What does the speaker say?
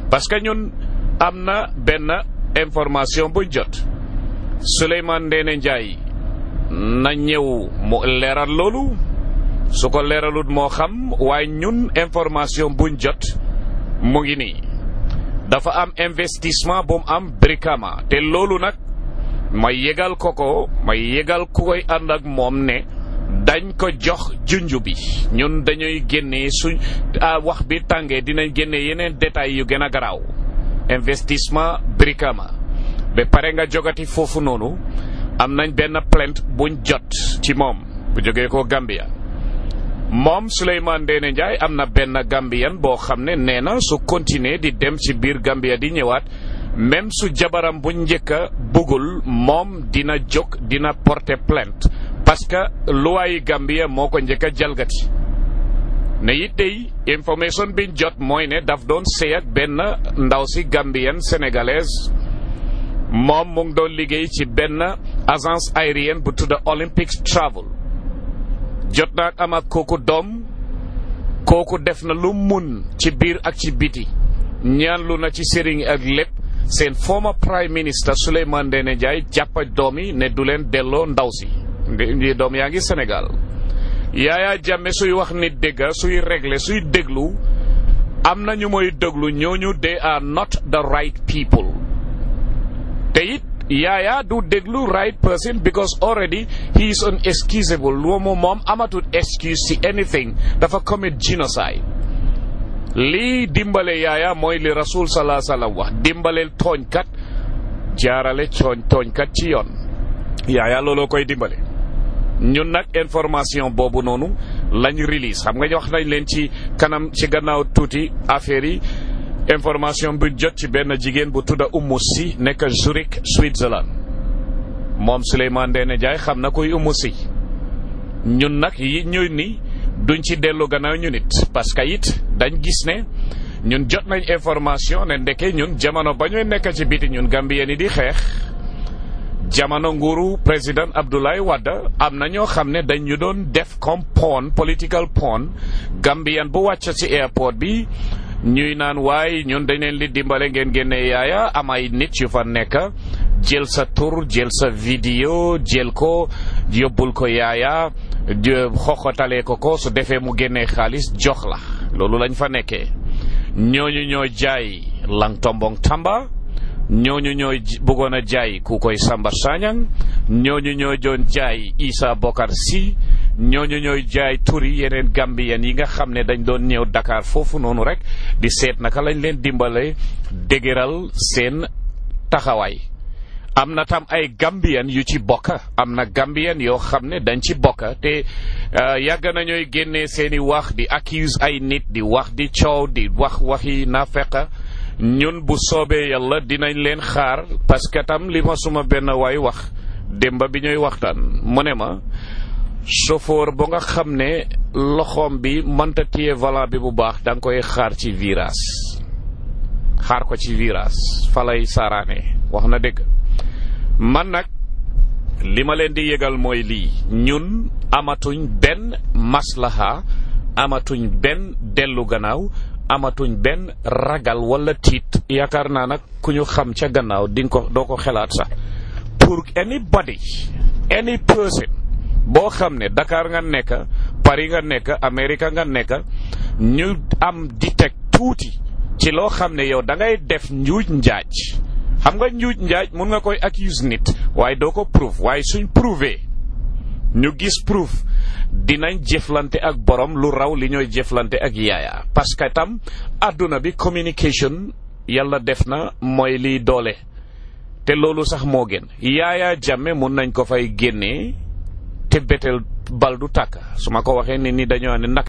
parce que ñun am na benn information buñ jot Souleymane Ndéné Ndiaye na ñëw mu leeral loolu su ko leeralut moo xam waaye ñun information buñ jot mu ngi nii dafa am investissement bu mu am Brikama te loolu nag ma yëgal ko ko ma yëgal ku koy ànd ak moom ne dañ ko jox junju bi ñun dañuy génnee suñ wax bi tàngee dinañ génne yeneen détails yu gën a garaaw investissement Brikama ba pare nga jogati foofu noonu am nañ benn plainte buñ jot ci moom bu jógee ko Gambia moom Souleymane Ndéné Ndiaye am na benn Gambian boo xam ne nee na su continuer di dem ci biir Gambia di ñëwaat même su jabaram bu njëkk a bëggul moom dina jóg dina porter plainte parce que luwaayi Gambia moo ko njëkk a jalgati ne it day information biñ jot mooy ne daf doon sëy ak benn ndaw si Gambienne sénégalaise moom mu ngi doon liggéey ci benn agence aérienne bu tudda Olympic Travel jot na ak am ak kooku doom kooku def na lu mun ci biir ak ci biti ñaan lu na ci sëriñ ak lépp seen former prime minister Souleymane Ndéné Ndiaye jàppa doom yi ne du leen delloo ndaw si ndi doom yaa ngi Sénégal Yaya Jammeh suy wax nit dégga suy régler suy déglu am na ñu mooy déglu ñooñu they are not the right people te it Yaya du déglu right person because already he is unexcusable loomu moom amatul excuse ci anything dafa commit genocide lii dimbale Yaya mooy li rasul salaa sallam wax dimbaleel tooñkat jaarale tooñ tooñkat ci yoon Yaya looloo koy dimbale ñun nag information boobu noonu lañ release xam nga wax nañ leen ci kanam ci gannaaw tuuti affaire yi information bu jot ci benn jigéen bu tudda Umu Si nekk Zurich Switzerland moom Souleymane Ndéné Ndiaye xam na koy Umu Si ñun nag yi ñuy ni duñ ci dellu gannaaw ñu nit parce que it dañ gis ne ñun jot nañ information ne ndeke ñun jamono ba ñuy nekk ci biti ñun Gambien yi di xeex jamono nguuru président Abdoulaye Wade am na ñoo xam ne dañ ñu doon def comme pawn political pawn Gambien bu wàcc ci airport bi ñuy naan waaye ñun dañ leen di dimbale ngeen génne yaaya am ay nit yu fa nekk jël sa tur jël sa vidéo jël ko yóbbul ko yaaya xoxotalee ko ko su defee mu génnee xaalis jox la loolu lañ fa nekkee ñooñu ñoo jaay lang tombong tamba ñooñu ñooy bëggoon a jaay ku koy Samba Sagnang ñooñu ñoo doon jaay Issa Bokar Sy ñooñu ñooy jaay turi yeneen Gambien yi nga xam ne dañ doon ñëw Dakar foofu noonu rek di seet naka lañ leen dimbale dëgëral seen taxawaay am na tam ay Gambien yu ci bokk am na Gambien yoo xam ne dañ ci bokk te yàgg nañooy génnee seeni wax di accuse ay nit di wax di coow di wax waxi naafeq ñun bu soobee yàlla dinañ leen xaar parce que tam li ma suma benn waay wax démba bi ñuy waxtaan mu ne ma chauffeur ba nga xam ne loxoom bi mënta téye volant bi bu baax da nga koy xaar ci virage xaar ko ci virage fa lay saaraane wax na dëgg man nag li ma leen di yëgal mooy lii ñun amatuñ benn maslaha amatuñ benn dellu gannaaw amatuñ benn ragal wala tiit yaakaar naa nag ku ñu xam ca gannaaw di nga ko doo ko xelaat sax pour anybody any person boo xam ne Dakar nga nekk Paris nga nekk Amérique nga nekk ñu am di teg tuuti ci loo xam ne yow da ngay def njuuj njaaj xam nga njuuj njaaj mun nga koy accuse nit waaye doo ko prove waaye suñ prouvé ñu gis proof dinañ jëflante ak borom lu raw li ñooy jëflante ak yaaya parce que tam àdduna bi communication yàlla def na mooy liy doole te loolu sax moo gën yaaya jàmme mun nañ ko fay génnee te betel bal du tàkk su ma ko waxee nit ñi dañoo ne naka